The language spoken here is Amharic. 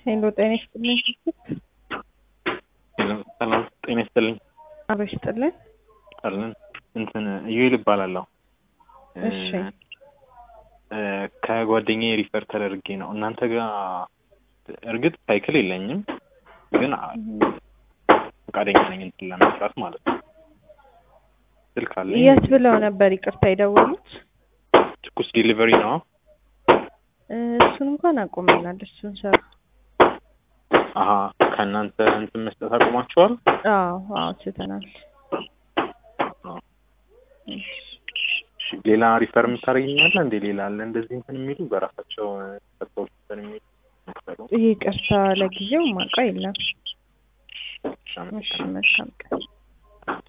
ሄሎ ጤና ይስጥልኝ። ሰላም ጤና ይስጥልኝ። አሎ ይስጥልኝ። አለን እንትን እዩኤል እባላለሁ። እሺ እ ከጓደኛዬ ሪፈር ተደርጌ ነው እናንተ ጋር እርግጥ ሳይክል የለኝም ግን ፈቃደኛ ነኝ እንትን ለመስራት ማለት ነው። ስልክ አለኝ። የት ብለው ነበር ይቅርታ የደወሉት? ትኩስ ዲሊቨሪ ነው። እ እሱን እንኳን አቁመናል። እሱን ሰሩ። አሀ ከእናንተ እንትን መስጠት አቁማችኋል? አዎ አዎ ትተናል። እሺ፣ ሌላ ሪፈር የምታደርግኛለ እንዴ? ሌላ አለ እንደዚህ እንትን የሚሉ በራሳቸው ሰዎች እንትን የሚሉ ይቅርታ ለጊዜው ማውቀው የለም። እሺ፣ እሺ መልካም ቀን።